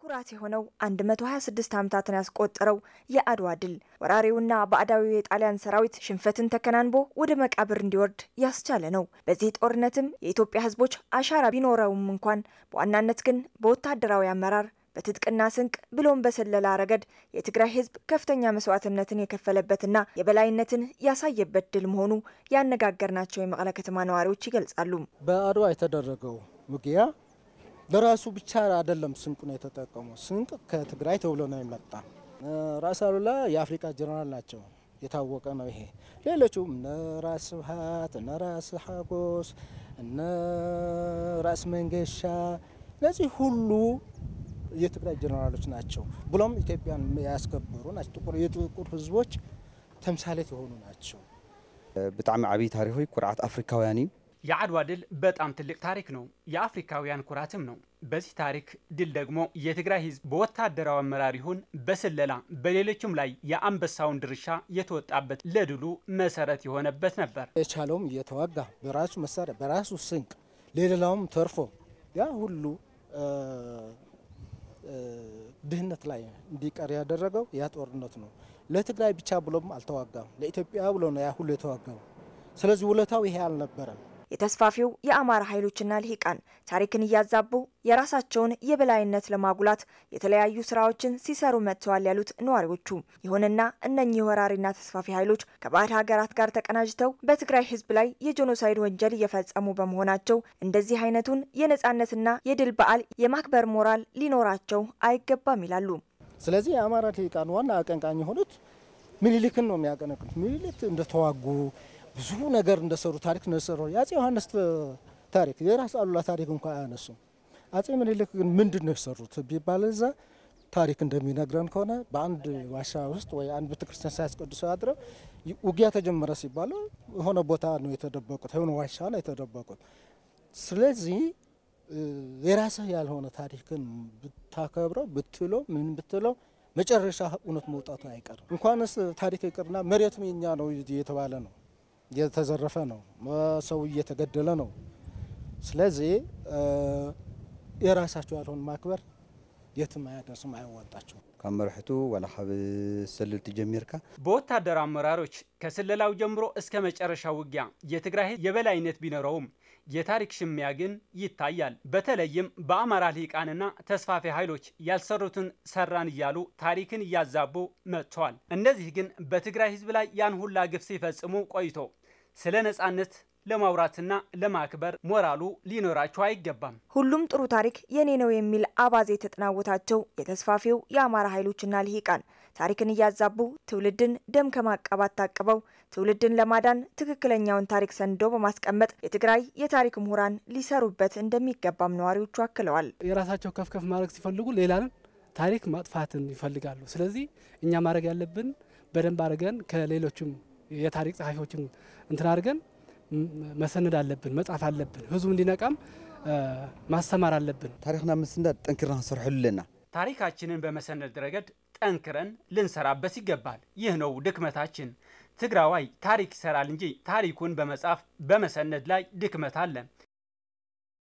ኩራት የሆነው 126 ዓመታትን ያስቆጠረው የአድዋ ድል ወራሪውና ባዕዳዊው የጣሊያን ሰራዊት ሽንፈትን ተከናንቦ ወደ መቃብር እንዲወርድ ያስቻለ ነው። በዚህ ጦርነትም የኢትዮጵያ ሕዝቦች አሻራ ቢኖረውም እንኳን በዋናነት ግን በወታደራዊ አመራር በትጥቅና ስንቅ ብሎም በስለላ ረገድ የትግራይ ሕዝብ ከፍተኛ መስዋዕትነትን የከፈለበትና የበላይነትን ያሳየበት ድል መሆኑ ያነጋገርናቸው የመቀለ ከተማ ነዋሪዎች ይገልጻሉ። በአድዋ የተደረገው ውጊያ ለራሱ ብቻ አይደለም ስንቁን የተጠቀመው። ስንቅ ከትግራይ ተብሎ ነው የመጣ። ራስ አሉላ የአፍሪካ ጀነራል ናቸው፣ የታወቀ ነው ይሄ። ሌሎቹም እነ ራስ ስብሀት፣ እነ ራስ ሀጎስ፣ እነ ራስ መንገሻ እነዚህ ሁሉ የትግራይ ጀነራሎች ናቸው። ብሎም ኢትዮጵያን ያስከበሩ ናቸው። ጥቁር የጥቁር ህዝቦች ተምሳሌት የሆኑ ናቸው። ብጣዕሚ ዓብይ ታሪክ ኩርዓት አፍሪካውያን እዩ የአድዋ ድል በጣም ትልቅ ታሪክ ነው። የአፍሪካውያን ኩራትም ነው። በዚህ ታሪክ ድል ደግሞ የትግራይ ህዝብ በወታደራዊ አመራር ይሁን በስለላ በሌሎችም ላይ የአንበሳውን ድርሻ የተወጣበት ለድሉ መሰረት የሆነበት ነበር። የቻለውም እየተዋጋ በራሱ መሳሪያ በራሱ ስንቅ ሌላውም ተርፎ ያ ሁሉ ድህነት ላይ እንዲቀር ያደረገው ያ ጦርነት ነው። ለትግራይ ብቻ ብሎም አልተዋጋም፣ ለኢትዮጵያ ብሎ ነው ያ ሁሉ የተዋጋው። ስለዚህ ውለታው ይሄ አልነበረም። የተስፋፊው የአማራ ኃይሎችና ልሂቃን ታሪክን እያዛቡ የራሳቸውን የበላይነት ለማጉላት የተለያዩ ስራዎችን ሲሰሩ መጥተዋል ያሉት ነዋሪዎቹ፣ ይሁንና እነኚህ ወራሪና ተስፋፊ ኃይሎች ከባዕድ ሀገራት ጋር ተቀናጅተው በትግራይ ህዝብ ላይ የጄኖሳይድ ወንጀል እየፈጸሙ በመሆናቸው እንደዚህ አይነቱን የነጻነትና የድል በዓል የማክበር ሞራል ሊኖራቸው አይገባም ይላሉ። ስለዚህ የአማራ ልሂቃን ዋና አቀንቃኝ የሆኑት ምኒልክን ነው የሚያቀነቅኑት። ምኒልክ እንደተዋጉ ብዙ ነገር እንደሰሩ ታሪክ እንደሰሩ የአጼ ዮሐንስ ታሪክ የራስ አሉላ ታሪክ እንኳ አያነሱም። አጼ ምኒልክ ግን ምንድን ነው የሰሩት ቢባል እዛ ታሪክ እንደሚነግረን ከሆነ በአንድ ዋሻ ውስጥ ወይ አንድ ቤተክርስቲያን ሳያስቀድሱ አድረው ውጊያ ተጀመረ ሲባሉ የሆነ ቦታ ነው የተደበቁት፣ የሆነ ዋሻ ነው የተደበቁት። ስለዚህ የራስህ ያልሆነ ታሪክን ብታከብረው ብትለው ምን ብትለው መጨረሻ እውነት መውጣቱ አይቀርም። እንኳንስ ታሪክ ይቅርና መሬቱም የኛ ነው እየተባለ ነው እየተዘረፈ ነው። ሰው እየተገደለ ነው። ስለዚህ የራሳቸው ያልሆን ማክበር የትም አያደርስም፣ አያዋጣቸው። ካብ መርሕቱ ወላ ካብ ሰልልቲ ጀሚርካ በወታደር አመራሮች ከስለላው ጀምሮ እስከ መጨረሻው ውጊያ የትግራይ ህዝብ የበላይነት ቢኖረውም የታሪክ ሽሚያ ግን ይታያል። በተለይም በአማራ ልሂቃንና ተስፋፊ ኃይሎች ያልሰሩትን ሰራን እያሉ ታሪክን እያዛቡ መጥተዋል። እነዚህ ግን በትግራይ ህዝብ ላይ ያን ሁላ ግፍ ሲፈጽሙ ቆይቶ ስለ ነጻነት ለማውራትና ለማክበር ሞራሉ ሊኖራቸው አይገባም። ሁሉም ጥሩ ታሪክ የኔ ነው የሚል አባዜ የተጠናወታቸው የተስፋፊው የአማራ ኃይሎችና ልሂቃን ታሪክን እያዛቡ ትውልድን ደም ከማቃባት ታቅበው ትውልድን ለማዳን ትክክለኛውን ታሪክ ሰንዶ በማስቀመጥ የትግራይ የታሪክ ምሁራን ሊሰሩበት እንደሚገባም ነዋሪዎቹ አክለዋል። የራሳቸው ከፍከፍ ማድረግ ሲፈልጉ ሌላንን ታሪክ ማጥፋትን ይፈልጋሉ። ስለዚህ እኛ ማድረግ ያለብን በደንብ አድርገን ከሌሎችም የታሪክ ጸሐፊዎችም እንትን አድርገን መሰነድ አለብን፣ መጻፍ አለብን። ህዝቡ እንዲነቃም ማስተማር አለብን። ታሪክና ምስንዳድ ጠንኪርና ክንሰርሐሉ ኣለና ታሪካችንን በመሰነድ ረገድ ጠንክረን ልንሰራበት ይገባል። ይህ ነው ድክመታችን። ትግራዋይ ታሪክ ይሰራል እንጂ ታሪኩን በመጻፍ በመሰነድ ላይ ድክመት አለ።